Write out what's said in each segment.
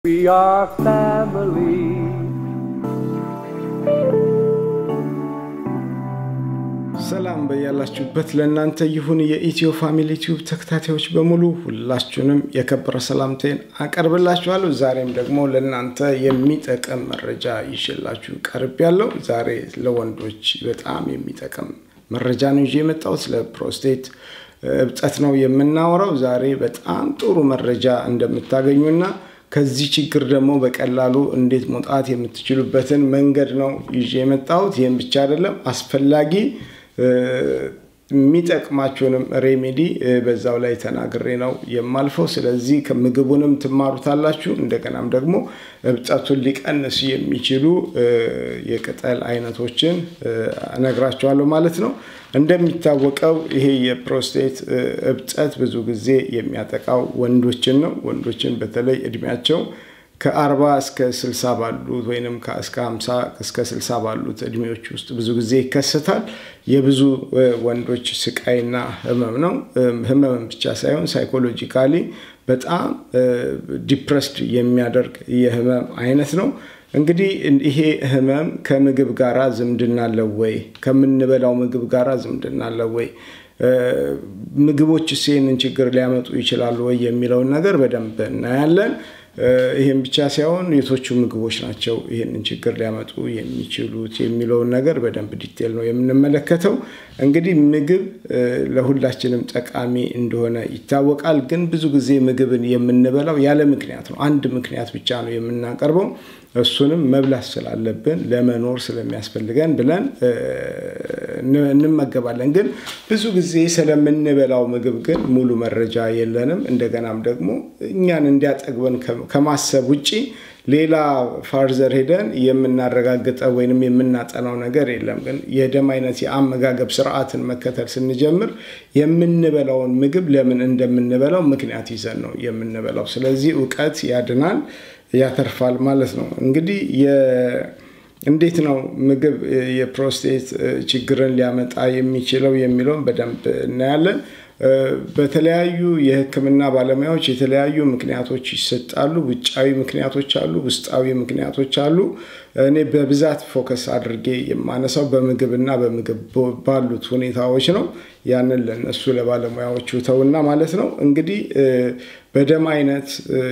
We are family. ሰላም በያላችሁበት ለእናንተ ይሁን። የኢትዮ ፋሚሊ ቲዩብ ተከታታዮች በሙሉ ሁላችሁንም የከበረ ሰላምታዬን አቀርብላችኋለሁ። ዛሬም ደግሞ ለእናንተ የሚጠቅም መረጃ ይዤላችሁ ቀርብ ያለው ዛሬ ለወንዶች በጣም የሚጠቅም መረጃ ነው ይዤ የመጣሁት። ስለ ፕሮስቴት እብጠት ነው የምናወራው። ዛሬ በጣም ጥሩ መረጃ እንደምታገኙና ከዚህ ችግር ደግሞ በቀላሉ እንዴት መውጣት የምትችሉበትን መንገድ ነው ይዤ የመጣሁት። ይህም ብቻ አይደለም አስፈላጊ የሚጠቅማችሁንም ሬሜዲ በዛው ላይ ተናግሬ ነው የማልፈው። ስለዚህ ከምግቡንም ትማሩታላችሁ። እንደገናም ደግሞ እብጠቱን ሊቀንሱ የሚችሉ የቅጠል አይነቶችን እነግራችኋለሁ ማለት ነው። እንደሚታወቀው ይሄ የፕሮስቴት እብጠት ብዙ ጊዜ የሚያጠቃው ወንዶችን ነው። ወንዶችን በተለይ እድሜያቸው ከአርባ እስከ ስልሳ ባሉት ወይም እስከ ሀምሳ እስከ ስልሳ ባሉት እድሜዎች ውስጥ ብዙ ጊዜ ይከሰታል። የብዙ ወንዶች ስቃይና ህመም ነው። ህመም ብቻ ሳይሆን ሳይኮሎጂካሊ በጣም ዲፕረስድ የሚያደርግ የህመም አይነት ነው። እንግዲህ ይሄ ህመም ከምግብ ጋራ ዝምድና አለው ወይ? ከምንበላው ምግብ ጋራ ዝምድና አለው ወይ? ምግቦች ይህንን ችግር ሊያመጡ ይችላሉ ወይ የሚለውን ነገር በደንብ እናያለን። ይህም ብቻ ሳይሆን የቶቹ ምግቦች ናቸው ይህንን ችግር ሊያመጡ የሚችሉት የሚለውን ነገር በደንብ ዲቴል ነው የምንመለከተው። እንግዲህ ምግብ ለሁላችንም ጠቃሚ እንደሆነ ይታወቃል። ግን ብዙ ጊዜ ምግብን የምንበላው ያለ ምክንያት ነው። አንድ ምክንያት ብቻ ነው የምናቀርበው። እሱንም መብላት ስላለብን ለመኖር ስለሚያስፈልገን ብለን እንመገባለን። ግን ብዙ ጊዜ ስለምንበላው ምግብ ግን ሙሉ መረጃ የለንም። እንደገናም ደግሞ እኛን እንዲያጠግበን ከማሰብ ውጪ ሌላ ፋርዘር ሄደን የምናረጋግጠው ወይንም የምናጠናው ነገር የለም። ግን የደም አይነት የአመጋገብ ስርዓትን መከተል ስንጀምር የምንበላውን ምግብ ለምን እንደምንበላው ምክንያት ይዘን ነው የምንበላው። ስለዚህ እውቀት ያድናል፣ ያተርፋል ማለት ነው። እንግዲህ እንዴት ነው ምግብ የፕሮስቴት ችግርን ሊያመጣ የሚችለው የሚለውን በደንብ እናያለን። በተለያዩ የሕክምና ባለሙያዎች የተለያዩ ምክንያቶች ይሰጣሉ። ውጫዊ ምክንያቶች አሉ፣ ውስጣዊ ምክንያቶች አሉ። እኔ በብዛት ፎከስ አድርጌ የማነሳው በምግብና በምግብ ባሉት ሁኔታዎች ነው። ያንን ለነሱ ለባለሙያዎቹ ተውና ማለት ነው። እንግዲህ በደም አይነት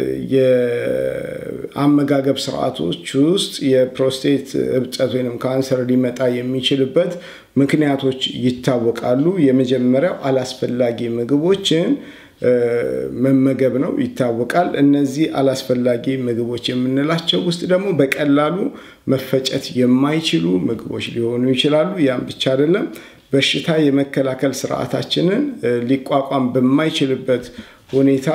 የአመጋገብ ስርዓቶች ውስጥ የፕሮስቴት እብጠት ወይም ካንሰር ሊመጣ የሚችልበት ምክንያቶች ይታወቃሉ። የመጀመሪያው አላስፈላጊ ምግቦችን መመገብ ነው ይታወቃል። እነዚህ አላስፈላጊ ምግቦች የምንላቸው ውስጥ ደግሞ በቀላሉ መፈጨት የማይችሉ ምግቦች ሊሆኑ ይችላሉ። ያም ብቻ አይደለም፣ በሽታ የመከላከል ስርዓታችንን ሊቋቋም በማይችልበት ሁኔታ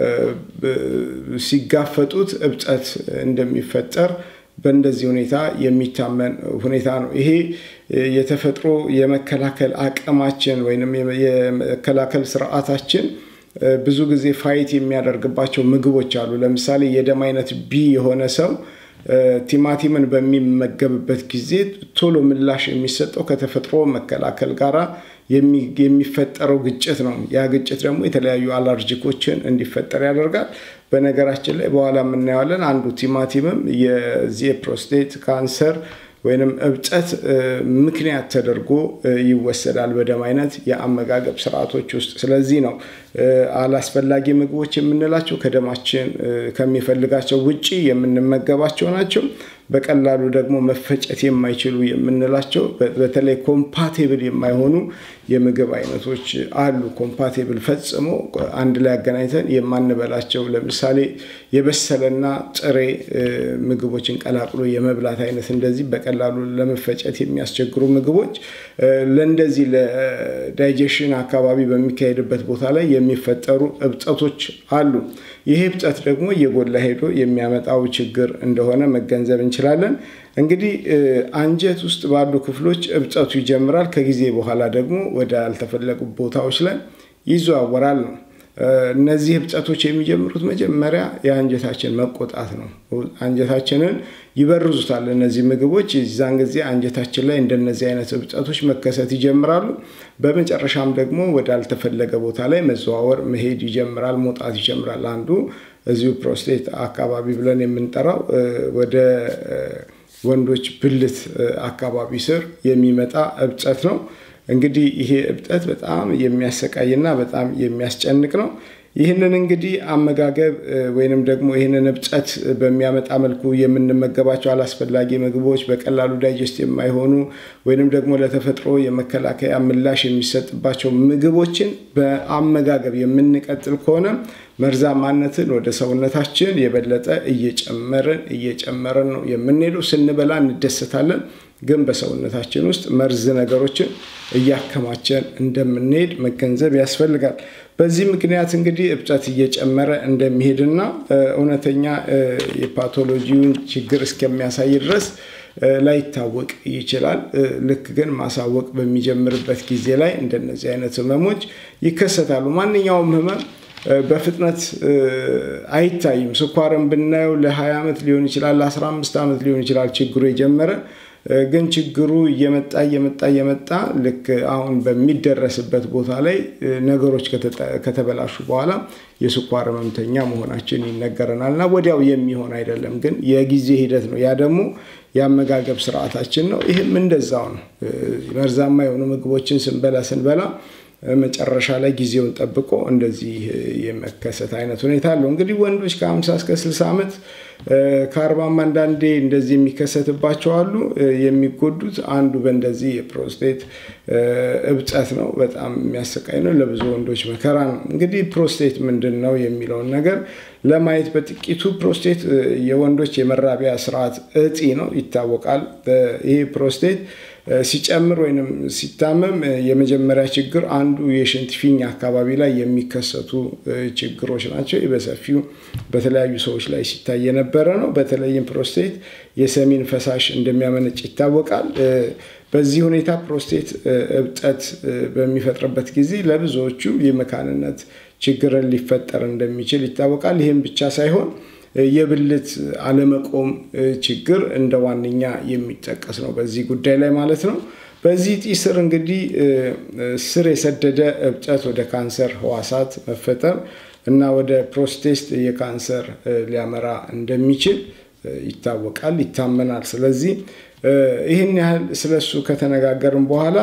ሲጋፈጡት እብጠት እንደሚፈጠር በእንደዚህ ሁኔታ የሚታመን ሁኔታ ነው። ይሄ የተፈጥሮ የመከላከል አቅማችን ወይም የመከላከል ስርዓታችን ብዙ ጊዜ ፋይት የሚያደርግባቸው ምግቦች አሉ። ለምሳሌ የደም አይነት ቢ የሆነ ሰው ቲማቲምን በሚመገብበት ጊዜ ቶሎ ምላሽ የሚሰጠው ከተፈጥሮ መከላከል ጋራ የሚፈጠረው ግጭት ነው። ያ ግጭት ደግሞ የተለያዩ አለርጂኮችን እንዲፈጠር ያደርጋል። በነገራችን ላይ በኋላ የምናየዋለን። አንዱ ቲማቲምም የዚህ የፕሮስቴት ካንሰር ወይንም እብጠት ምክንያት ተደርጎ ይወሰዳል በደም አይነት የአመጋገብ ስርዓቶች ውስጥ። ስለዚህ ነው አላስፈላጊ ምግቦች የምንላቸው ከደማችን ከሚፈልጋቸው ውጪ የምንመገባቸው ናቸው። በቀላሉ ደግሞ መፈጨት የማይችሉ የምንላቸው በተለይ ኮምፓቴብል የማይሆኑ የምግብ አይነቶች አሉ። ኮምፓቴብል ፈጽሞ አንድ ላይ አገናኝተን የማንበላቸው ለምሳሌ የበሰለና ጥሬ ምግቦችን ቀላቅሎ የመብላት አይነት እንደዚህ በቀላሉ ለመፈጨት የሚያስቸግሩ ምግቦች ለእንደዚህ ለዳይጀሽን አካባቢ በሚካሄድበት ቦታ ላይ የሚፈጠሩ እብጠቶች አሉ። ይሄ እብጠት ደግሞ እየጎላ ሄዶ የሚያመጣው ችግር እንደሆነ መገንዘብ እንችላለን። እንግዲህ አንጀት ውስጥ ባሉ ክፍሎች እብጠቱ ይጀምራል። ከጊዜ በኋላ ደግሞ ወደ ያልተፈለጉ ቦታዎች ላይ ይዘዋወራል ነው። እነዚህ እብጠቶች የሚጀምሩት መጀመሪያ የአንጀታችን መቆጣት ነው። አንጀታችንን ይበርዙታል እነዚህ ምግቦች። የዛን ጊዜ አንጀታችን ላይ እንደነዚህ አይነት እብጠቶች መከሰት ይጀምራሉ። በመጨረሻም ደግሞ ወደ አልተፈለገ ቦታ ላይ መዘዋወር መሄድ ይጀምራል፣ መውጣት ይጀምራል። አንዱ እዚሁ ፕሮስቴት አካባቢ ብለን የምንጠራው ወደ ወንዶች ብልት አካባቢ ስር የሚመጣ እብጠት ነው። እንግዲህ ይሄ እብጠት በጣም የሚያሰቃይና በጣም የሚያስጨንቅ ነው። ይህንን እንግዲህ አመጋገብ ወይንም ደግሞ ይህንን እብጠት በሚያመጣ መልኩ የምንመገባቸው አላስፈላጊ ምግቦች፣ በቀላሉ ዳይጀስት የማይሆኑ ወይንም ደግሞ ለተፈጥሮ የመከላከያ ምላሽ የሚሰጥባቸው ምግቦችን በአመጋገብ የምንቀጥል ከሆነ መርዛማነትን ወደ ሰውነታችን የበለጠ እየጨመርን እየጨመርን ነው የምንሄደው። ስንበላ እንደሰታለን፣ ግን በሰውነታችን ውስጥ መርዝ ነገሮችን እያከማቸን እንደምንሄድ መገንዘብ ያስፈልጋል። በዚህ ምክንያት እንግዲህ እብጠት እየጨመረ እንደሚሄድና እውነተኛ የፓቶሎጂውን ችግር እስከሚያሳይ ድረስ ላይታወቅ ይችላል። ልክ ግን ማሳወቅ በሚጀምርበት ጊዜ ላይ እንደነዚህ አይነት ህመሞች ይከሰታሉ። ማንኛውም ህመም በፍጥነት አይታይም። ስኳርን ብናየው ለ20 ዓመት ሊሆን ይችላል፣ ለ15 ዓመት ሊሆን ይችላል ችግሩ የጀመረ ግን ችግሩ እየመጣ እየመጣ እየመጣ ልክ አሁን በሚደረስበት ቦታ ላይ ነገሮች ከተበላሹ በኋላ የስኳር ህመምተኛ መሆናችን ይነገረናል እና ወዲያው የሚሆን አይደለም፣ ግን የጊዜ ሂደት ነው። ያ ደግሞ የአመጋገብ ስርዓታችን ነው። ይህም እንደዛው ነው። መርዛማ የሆኑ ምግቦችን ስንበላ ስንበላ መጨረሻ ላይ ጊዜውን ጠብቆ እንደዚህ የመከሰት አይነት ሁኔታ አለው። እንግዲህ ወንዶች ከ50 እስከ 60 ዓመት ከአርባም አንዳንዴ እንደዚህ የሚከሰትባቸው አሉ። የሚጎዱት አንዱ በእንደዚህ የፕሮስቴት እብጠት ነው። በጣም የሚያሰቃይ ነው። ለብዙ ወንዶች መከራ ነው። እንግዲህ ፕሮስቴት ምንድን ነው የሚለውን ነገር ለማየት በጥቂቱ ፕሮስቴት የወንዶች የመራቢያ ስርዓት እጢ ነው፣ ይታወቃል። ይሄ ፕሮስቴት ሲጨምር ወይም ሲታመም የመጀመሪያ ችግር አንዱ የሽንት ፊኛ አካባቢ ላይ የሚከሰቱ ችግሮች ናቸው። በሰፊው በተለያዩ ሰዎች ላይ ሲታይ የነበረ ነው። በተለይም ፕሮስቴት የሰሚን ፈሳሽ እንደሚያመነጭ ይታወቃል። በዚህ ሁኔታ ፕሮስቴት እብጠት በሚፈጥርበት ጊዜ ለብዙዎቹ የመካንነት ችግርን ሊፈጠር እንደሚችል ይታወቃል። ይህም ብቻ ሳይሆን የብልት አለመቆም ችግር እንደ ዋነኛ የሚጠቀስ ነው በዚህ ጉዳይ ላይ ማለት ነው። በዚህ እጢ ስር እንግዲህ ስር የሰደደ እብጠት ወደ ካንሰር ህዋሳት መፈጠር እና ወደ ፕሮስቴት የካንሰር ሊያመራ እንደሚችል ይታወቃል፣ ይታመናል። ስለዚህ ይህን ያህል ስለሱ ከተነጋገርን በኋላ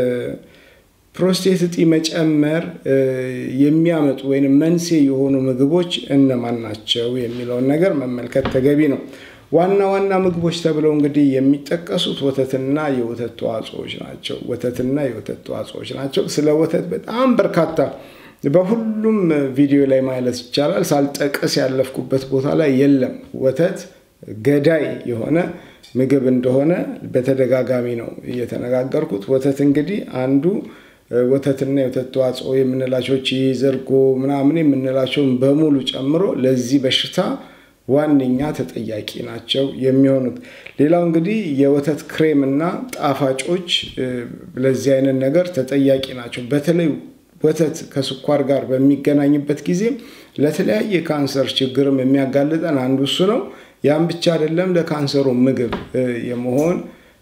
ፕሮስቴት እጢ መጨመር የሚያመጡ ወይም መንስኤ የሆኑ ምግቦች እነማን ናቸው የሚለውን ነገር መመልከት ተገቢ ነው። ዋና ዋና ምግቦች ተብለው እንግዲህ የሚጠቀሱት ወተትና የወተት ተዋጽኦዎች ናቸው። ወተትና የወተት ተዋጽኦዎች ናቸው። ስለ ወተት በጣም በርካታ በሁሉም ቪዲዮ ላይ ማለት ይቻላል ሳልጠቅስ ያለፍኩበት ቦታ ላይ የለም። ወተት ገዳይ የሆነ ምግብ እንደሆነ በተደጋጋሚ ነው እየተነጋገርኩት። ወተት እንግዲህ አንዱ ወተትና የወተት ተዋጽኦ የምንላቸው ቺዝ፣ እርጎ ምናምን የምንላቸውን በሙሉ ጨምሮ ለዚህ በሽታ ዋነኛ ተጠያቂ ናቸው የሚሆኑት። ሌላው እንግዲህ የወተት ክሬም እና ጣፋጮች ለዚህ አይነት ነገር ተጠያቂ ናቸው። በተለይ ወተት ከስኳር ጋር በሚገናኝበት ጊዜ ለተለያየ ካንሰር ችግርም የሚያጋልጠን አንዱ እሱ ነው። ያም ብቻ አይደለም፣ ለካንሰሩ ምግብ የመሆን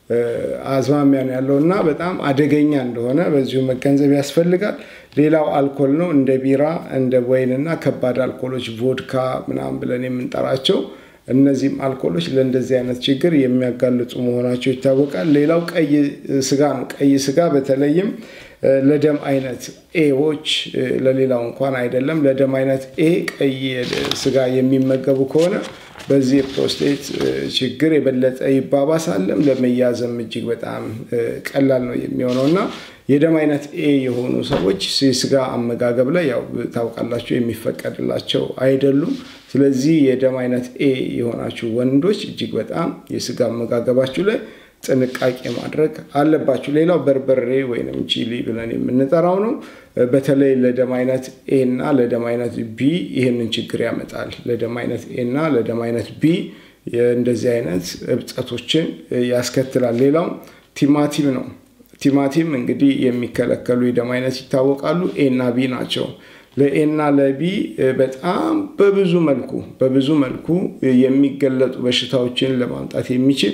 አዝማሚያ ነው ያለው እና በጣም አደገኛ እንደሆነ በዚሁ መገንዘብ ያስፈልጋል። ሌላው አልኮል ነው። እንደ ቢራ፣ እንደ ወይን እና ከባድ አልኮሎች ቮድካ ምናምን ብለን የምንጠራቸው እነዚህም አልኮሎች ለእንደዚህ አይነት ችግር የሚያጋልጡ መሆናቸው ይታወቃል። ሌላው ቀይ ስጋ ነው። ቀይ ስጋ በተለይም ለደም አይነት ኤዎች ለሌላው እንኳን አይደለም፣ ለደም አይነት ኤ ቀይ ስጋ የሚመገቡ ከሆነ በዚህ የፕሮስቴት ችግር የበለጠ ይባባሳለም፣ ለመያዝም እጅግ በጣም ቀላል ነው የሚሆነው እና የደም አይነት ኤ የሆኑ ሰዎች የስጋ አመጋገብ ላይ ያው ታውቃላቸው የሚፈቀድላቸው አይደሉም። ስለዚህ የደም አይነት ኤ የሆናችሁ ወንዶች እጅግ በጣም የስጋ አመጋገባችሁ ላይ ጥንቃቄ ማድረግ አለባችሁ። ሌላው በርበሬ ወይም ቺሊ ብለን የምንጠራው ነው። በተለይ ለደም አይነት ኤ እና ለደም አይነት ቢ ይህንን ችግር ያመጣል። ለደም አይነት ኤ እና ለደም አይነት ቢ እንደዚህ አይነት እብጠቶችን ያስከትላል። ሌላው ቲማቲም ነው። ቲማቲም እንግዲህ የሚከለከሉ የደም አይነት ይታወቃሉ። ኤ እና ቢ ናቸው። ለኤና ለቢ በጣም በብዙ መልኩ በብዙ መልኩ የሚገለጡ በሽታዎችን ለማምጣት የሚችል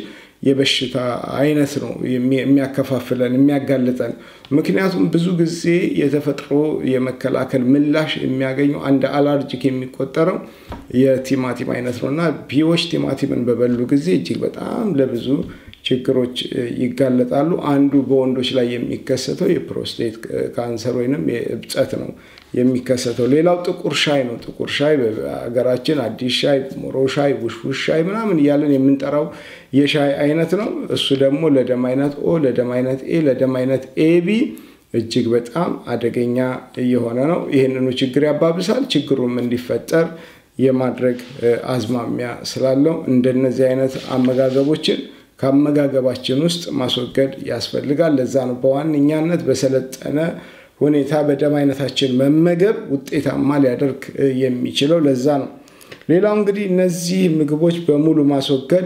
የበሽታ አይነት ነው የሚያከፋፍለን የሚያጋልጠን። ምክንያቱም ብዙ ጊዜ የተፈጥሮ የመከላከል ምላሽ የሚያገኙ አንድ አላርጂክ የሚቆጠረው የቲማቲም አይነት ነው እና ቢዎች ቲማቲምን በበሉ ጊዜ እጅግ በጣም ለብዙ ችግሮች ይጋለጣሉ። አንዱ በወንዶች ላይ የሚከሰተው የፕሮስቴት ካንሰር ወይንም የእብጠት ነው የሚከሰተው። ሌላው ጥቁር ሻይ ነው። ጥቁር ሻይ በሀገራችን አዲስ ሻይ፣ ሞሮ ሻይ፣ ውሽውሽ ሻይ ምናምን እያለን የምንጠራው የሻይ አይነት ነው። እሱ ደግሞ ለደም አይነት ኦ፣ ለደም አይነት ኤ፣ ለደም አይነት ኤቢ እጅግ በጣም አደገኛ እየሆነ ነው። ይህንኑ ችግር ያባብሳል። ችግሩም እንዲፈጠር የማድረግ አዝማሚያ ስላለው እንደነዚህ አይነት አመጋገቦችን ከአመጋገባችን ውስጥ ማስወገድ ያስፈልጋል። ለዛ ነው በዋነኛነት በሰለጠነ ሁኔታ በደም አይነታችን መመገብ ውጤታማ ሊያደርግ የሚችለው። ለዛ ነው። ሌላው እንግዲህ እነዚህ ምግቦች በሙሉ ማስወገድ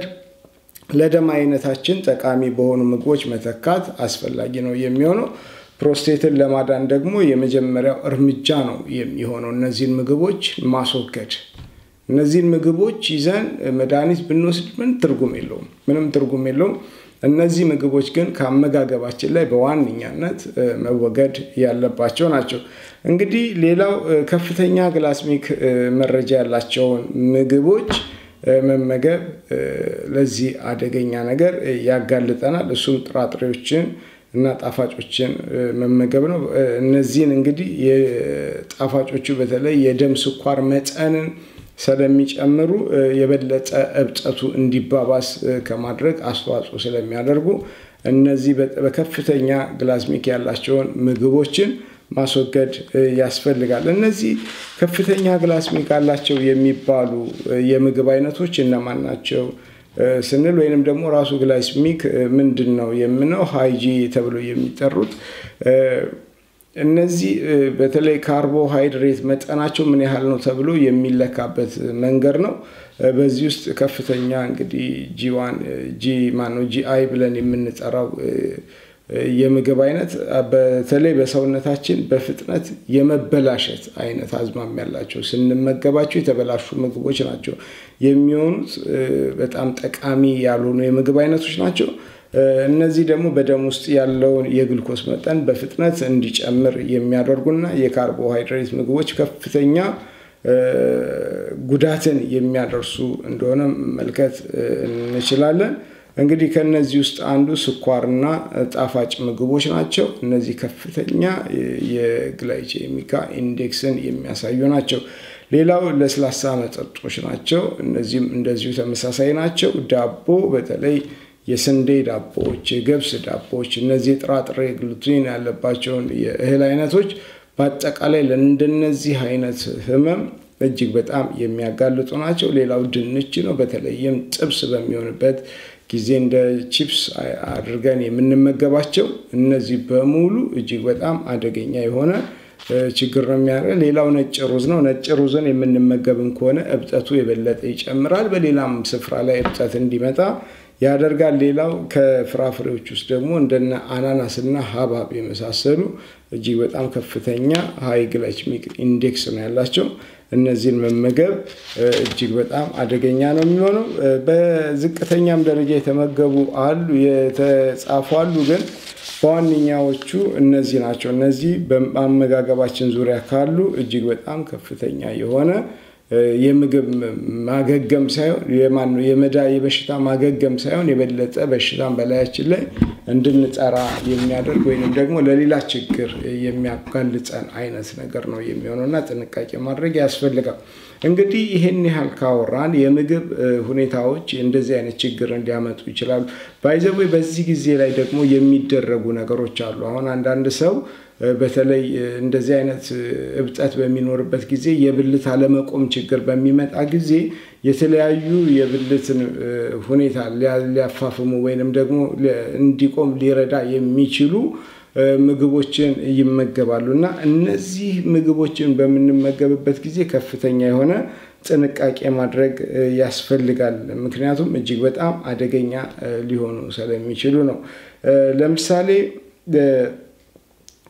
ለደም አይነታችን ጠቃሚ በሆኑ ምግቦች መተካት አስፈላጊ ነው የሚሆነው። ፕሮስቴትን ለማዳን ደግሞ የመጀመሪያው እርምጃ ነው የሚሆነው እነዚህን ምግቦች ማስወገድ። እነዚህን ምግቦች ይዘን መድኃኒት ብንወስድ ምን ትርጉም የለውም፣ ምንም ትርጉም የለውም። እነዚህ ምግቦች ግን ከአመጋገባችን ላይ በዋነኛነት መወገድ ያለባቸው ናቸው። እንግዲህ ሌላው ከፍተኛ ግላስሚክ መረጃ ያላቸውን ምግቦች መመገብ ለዚህ አደገኛ ነገር ያጋልጠናል። እሱም ጥራጥሬዎችን እና ጣፋጮችን መመገብ ነው። እነዚህን እንግዲህ የጣፋጮቹ በተለይ የደም ስኳር መጠንን ስለሚጨምሩ የበለጠ እብጠቱ እንዲባባስ ከማድረግ አስተዋጽኦ ስለሚያደርጉ እነዚህ በከፍተኛ ግላስሚክ ያላቸውን ምግቦችን ማስወገድ ያስፈልጋል። እነዚህ ከፍተኛ ግላስሚክ አላቸው የሚባሉ የምግብ አይነቶች እነማን ናቸው ስንል ወይንም ደግሞ ራሱ ግላስሚክ ምንድን ነው የምነው ሃይጂ ተብሎ የሚጠሩት እነዚህ በተለይ ካርቦሃይድሬት መጠናቸው ምን ያህል ነው ተብሎ የሚለካበት መንገድ ነው። በዚህ ውስጥ ከፍተኛ እንግዲህ ጂዋን ጂ ማነው ጂአይ ብለን የምንጠራው የምግብ አይነት በተለይ በሰውነታችን በፍጥነት የመበላሸት አይነት አዝማሚ ያላቸው ስንመገባቸው የተበላሹ ምግቦች ናቸው የሚሆኑት። በጣም ጠቃሚ ያልሆኑ የምግብ አይነቶች ናቸው። እነዚህ ደግሞ በደም ውስጥ ያለውን የግልኮስ መጠን በፍጥነት እንዲጨምር የሚያደርጉና የካርቦሃይድሬት ምግቦች ከፍተኛ ጉዳትን የሚያደርሱ እንደሆነ መመልከት እንችላለን። እንግዲህ ከነዚህ ውስጥ አንዱ ስኳርና ጣፋጭ ምግቦች ናቸው። እነዚህ ከፍተኛ የግላይቼሚካ ኢንዴክስን የሚያሳዩ ናቸው። ሌላው ለስላሳ መጠጦች ናቸው። እነዚህም እንደዚሁ ተመሳሳይ ናቸው። ዳቦ በተለይ የስንዴ ዳቦዎች፣ የገብስ ዳቦዎች፣ እነዚህ የጥራጥሬ ግሉቲን ያለባቸውን የእህል አይነቶች በአጠቃላይ ለእንደነዚህ አይነት ህመም እጅግ በጣም የሚያጋልጡ ናቸው። ሌላው ድንች ነው። በተለይም ጥብስ በሚሆንበት ጊዜ እንደ ቺፕስ አድርገን የምንመገባቸው እነዚህ በሙሉ እጅግ በጣም አደገኛ የሆነ ችግር ነው የሚያደርገው። ሌላው ነጭ ሩዝ ነው። ነጭ ሩዝን የምንመገብም ከሆነ እብጠቱ የበለጠ ይጨምራል። በሌላም ስፍራ ላይ እብጠት እንዲመጣ ያደርጋል። ሌላው ከፍራፍሬዎች ውስጥ ደግሞ እንደነ አናናስና ሀብሀብ የመሳሰሉ እጅግ በጣም ከፍተኛ ሀይ ግላይሴሚክ ኢንዴክስ ነው ያላቸው። እነዚህን መመገብ እጅግ በጣም አደገኛ ነው የሚሆነው። በዝቅተኛም ደረጃ የተመገቡ አሉ የተጻፉ አሉ፣ ግን በዋነኛዎቹ እነዚህ ናቸው። እነዚህ በአመጋገባችን ዙሪያ ካሉ እጅግ በጣም ከፍተኛ የሆነ የምግብ ማገገም ሳይሆን የማነው የመዳ የበሽታ ማገገም ሳይሆን የበለጠ በሽታን በላያችን ላይ እንድንጠራ የሚያደርግ ወይንም ደግሞ ለሌላ ችግር የሚያጋልጸን አይነት ነገር ነው የሚሆነው እና ጥንቃቄ ማድረግ ያስፈልጋል። እንግዲህ ይህን ያህል ካወራን የምግብ ሁኔታዎች እንደዚህ አይነት ችግር እንዲያመጡ ይችላሉ። ባይዘዌ በዚህ ጊዜ ላይ ደግሞ የሚደረጉ ነገሮች አሉ። አሁን አንዳንድ ሰው በተለይ እንደዚህ አይነት እብጠት በሚኖርበት ጊዜ የብልት አለመቆም ችግር በሚመጣ ጊዜ የተለያዩ የብልትን ሁኔታ ሊያፋፍሙ ወይንም ደግሞ እንዲቆም ሊረዳ የሚችሉ ምግቦችን ይመገባሉ እና እነዚህ ምግቦችን በምንመገብበት ጊዜ ከፍተኛ የሆነ ጥንቃቄ ማድረግ ያስፈልጋል። ምክንያቱም እጅግ በጣም አደገኛ ሊሆኑ ስለሚችሉ ነው። ለምሳሌ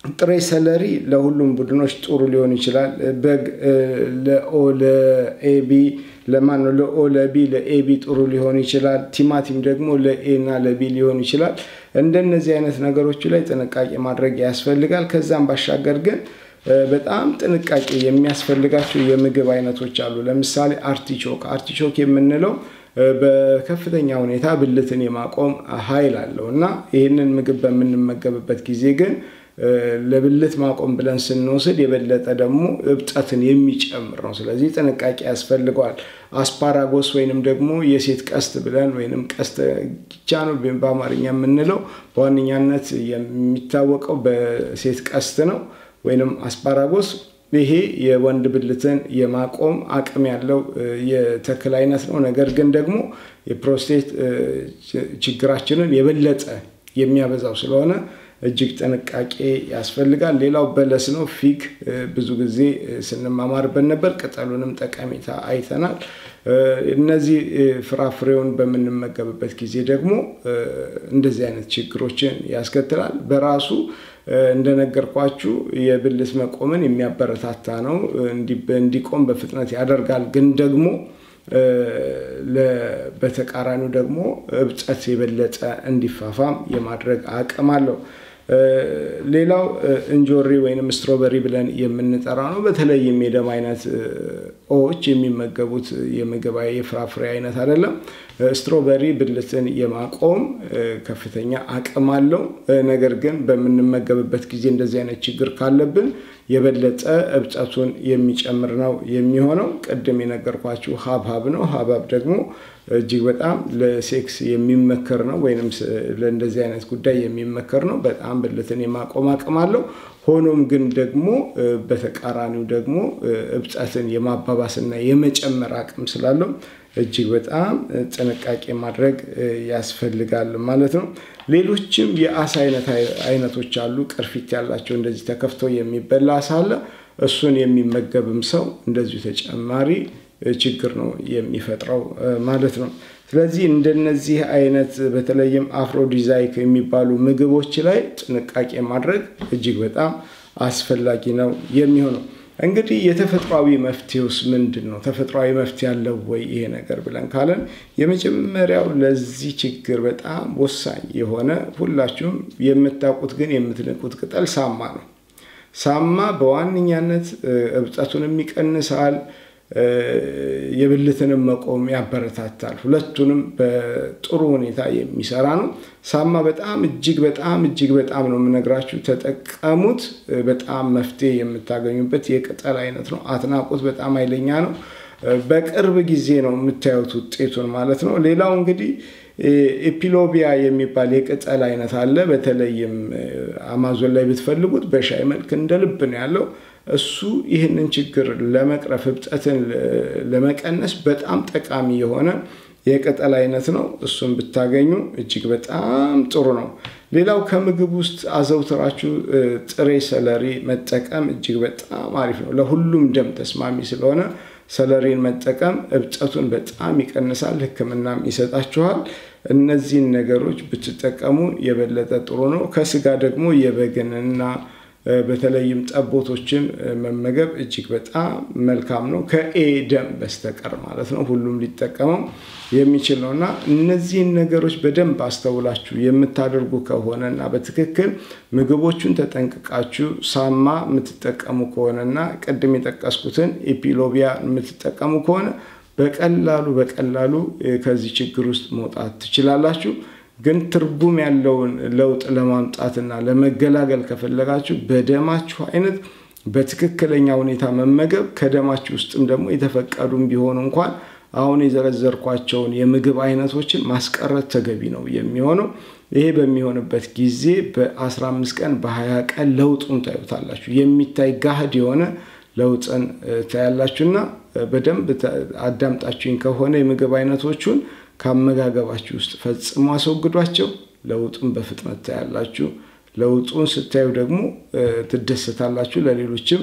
ጥሬ ሰለሪ ለሁሉም ቡድኖች ጥሩ ሊሆን ይችላል። በግ ለኦ ለኤቢ ለማን ነው ለኦ ለቢ ለኤቢ ጥሩ ሊሆን ይችላል። ቲማቲም ደግሞ ለኤ እና ለቢ ሊሆን ይችላል። እንደነዚህ አይነት ነገሮቹ ላይ ጥንቃቄ ማድረግ ያስፈልጋል። ከዛም ባሻገር ግን በጣም ጥንቃቄ የሚያስፈልጋቸው የምግብ አይነቶች አሉ። ለምሳሌ አርቲቾክ አርቲቾክ የምንለው በከፍተኛ ሁኔታ ብልትን የማቆም ኃይል አለው እና ይህንን ምግብ በምንመገብበት ጊዜ ግን ለብልት ማቆም ብለን ስንወስድ የበለጠ ደግሞ እብጠትን የሚጨምር ነው። ስለዚህ ጥንቃቄ ያስፈልገዋል። አስፓራጎስ ወይንም ደግሞ የሴት ቀስት ብለን ወይንም ቀስተ ጊቻ ነው በአማርኛ የምንለው በዋነኛነት የሚታወቀው በሴት ቀስት ነው ወይንም አስፓራጎስ ይሄ የወንድ ብልትን የማቆም አቅም ያለው የተክል አይነት ነው። ነገር ግን ደግሞ የፕሮስቴት ችግራችንን የበለጠ የሚያበዛው ስለሆነ እጅግ ጥንቃቄ ያስፈልጋል። ሌላው በለስ ነው። ፊግ ብዙ ጊዜ ስንማማርበት ነበር። ቅጠሉንም ጠቀሜታ አይተናል። እነዚህ ፍራፍሬውን በምንመገብበት ጊዜ ደግሞ እንደዚህ አይነት ችግሮችን ያስከትላል። በራሱ እንደነገርኳችሁ የብልት መቆምን የሚያበረታታ ነው። እንዲቆም በፍጥነት ያደርጋል። ግን ደግሞ በተቃራኒው ደግሞ እብጠት የበለጠ እንዲፋፋም የማድረግ አቅም አለው። ሌላው እንጆሪ ወይንም ስትሮበሪ ብለን የምንጠራ ነው። በተለይም የደም አይነት ኦዎች የሚመገቡት የምግብ የፍራፍሬ አይነት አይደለም። ስትሮበሪ ብልትን የማቆም ከፍተኛ አቅም አለው። ነገር ግን በምንመገብበት ጊዜ እንደዚህ አይነት ችግር ካለብን የበለጠ እብጠቱን የሚጨምር ነው የሚሆነው። ቅድም የነገርኳችሁ ሀብሀብ ነው። ሀብሀብ ደግሞ እጅግ በጣም ለሴክስ የሚመከር ነው፣ ወይም ለእንደዚህ አይነት ጉዳይ የሚመከር ነው። በጣም ብልትን የማቆም አቅም አለው። ሆኖም ግን ደግሞ በተቃራኒው ደግሞ እብጠትን የማባባስና የመጨመር አቅም ስላለው እጅግ በጣም ጥንቃቄ ማድረግ ያስፈልጋል ማለት ነው። ሌሎችም የአሳ አይነቶች አሉ። ቅርፊት ያላቸው እንደዚህ ተከፍተው የሚበላ አሳ አለ። እሱን የሚመገብም ሰው እንደዚሁ ተጨማሪ ችግር ነው የሚፈጥረው ማለት ነው። ስለዚህ እንደነዚህ አይነት በተለይም አፍሮዲዛይክ የሚባሉ ምግቦች ላይ ጥንቃቄ ማድረግ እጅግ በጣም አስፈላጊ ነው የሚሆነው። እንግዲህ የተፈጥሯዊ መፍትሄውስ ምንድን ነው? ተፈጥሯዊ መፍትሄ ያለው ወይ ይሄ ነገር ብለን ካለን የመጀመሪያው ለዚህ ችግር በጣም ወሳኝ የሆነ ሁላችሁም የምታውቁት ግን የምትንቁት ቅጠል ሳማ ነው። ሳማ በዋነኛነት እብጠቱንም ይቀንሳል፣ የብልትንም መቆም ያበረታታል። ሁለቱንም በጥሩ ሁኔታ የሚሰራ ነው። ሳማ በጣም እጅግ በጣም እጅግ በጣም ነው የምነግራችሁ፣ ተጠቀሙት። በጣም መፍትሄ የምታገኙበት የቅጠል አይነት ነው። አትናቁት። በጣም ኃይለኛ ነው። በቅርብ ጊዜ ነው የምታዩት ውጤቱን ማለት ነው። ሌላው እንግዲህ ኤፒሎቢያ የሚባል የቅጠል አይነት አለ። በተለይም አማዞን ላይ ብትፈልጉት በሻይ መልክ እንደ ልብ ነው ያለው። እሱ ይህንን ችግር ለመቅረፍ እብጠትን ለመቀነስ በጣም ጠቃሚ የሆነ የቅጠል አይነት ነው። እሱን ብታገኙ እጅግ በጣም ጥሩ ነው። ሌላው ከምግብ ውስጥ አዘውትራችሁ ጥሬ ሰለሪ መጠቀም እጅግ በጣም አሪፍ ነው። ለሁሉም ደም ተስማሚ ስለሆነ ሰለሪን መጠቀም እብጠቱን በጣም ይቀንሳል፣ ሕክምናም ይሰጣችኋል። እነዚህን ነገሮች ብትጠቀሙ የበለጠ ጥሩ ነው። ከስጋ ደግሞ የበግንና በተለይም ጠቦቶችን መመገብ እጅግ በጣም መልካም ነው። ከኤ ደም በስተቀር ማለት ነው። ሁሉም ሊጠቀመው የሚችል ነው እና እነዚህን ነገሮች በደንብ አስተውላችሁ የምታደርጉ ከሆነ እና በትክክል ምግቦቹን ተጠንቅቃችሁ ሳማ የምትጠቀሙ ከሆነ እና ቅድም የጠቀስኩትን ኤፒሎቢያ የምትጠቀሙ ከሆነ በቀላሉ በቀላሉ ከዚህ ችግር ውስጥ መውጣት ትችላላችሁ። ግን ትርጉም ያለውን ለውጥ ለማምጣትና ለመገላገል ከፈለጋችሁ በደማችሁ አይነት በትክክለኛ ሁኔታ መመገብ ከደማችሁ ውስጥም ደግሞ የተፈቀዱም ቢሆኑ እንኳን አሁን የዘረዘርኳቸውን የምግብ አይነቶችን ማስቀረት ተገቢ ነው የሚሆነው። ይሄ በሚሆንበት ጊዜ በ15 ቀን በ20 ቀን ለውጡን ታዩታላችሁ። የሚታይ ጋህድ የሆነ ለውጥን ታያላችሁና በደንብ አዳምጣችሁኝ ከሆነ የምግብ አይነቶቹን ከአመጋገባችሁ ውስጥ ፈጽሞ አስወግዷቸው። ለውጡን በፍጥነት ታያላችሁ። ለውጡን ስታዩ ደግሞ ትደሰታላችሁ። ለሌሎችም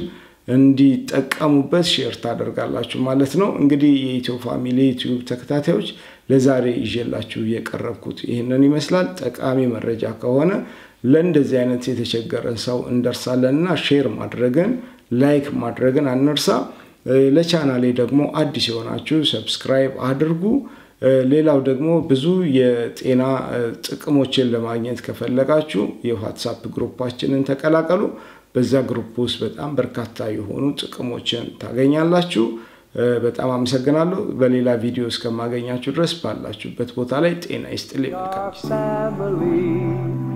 እንዲጠቀሙበት ሼር ታደርጋላችሁ ማለት ነው። እንግዲህ የኢትዮ ፋሚሊ ዩቲዩብ ተከታታዮች ለዛሬ ይዤላችሁ የቀረብኩት ይህንን ይመስላል። ጠቃሚ መረጃ ከሆነ ለእንደዚህ አይነት የተቸገረን ሰው እንደርሳለን እና ሼር ማድረግን ላይክ ማድረግን አንርሳ። ለቻናሌ ደግሞ አዲስ የሆናችሁ ሰብስክራይብ አድርጉ። ሌላው ደግሞ ብዙ የጤና ጥቅሞችን ለማግኘት ከፈለጋችሁ የዋትሳፕ ግሩፓችንን ተቀላቀሉ። በዛ ግሩፕ ውስጥ በጣም በርካታ የሆኑ ጥቅሞችን ታገኛላችሁ። በጣም አመሰግናለሁ። በሌላ ቪዲዮ እስከማገኛችሁ ድረስ ባላችሁበት ቦታ ላይ ጤና ይስጥልኝ። መልካም ጊዜ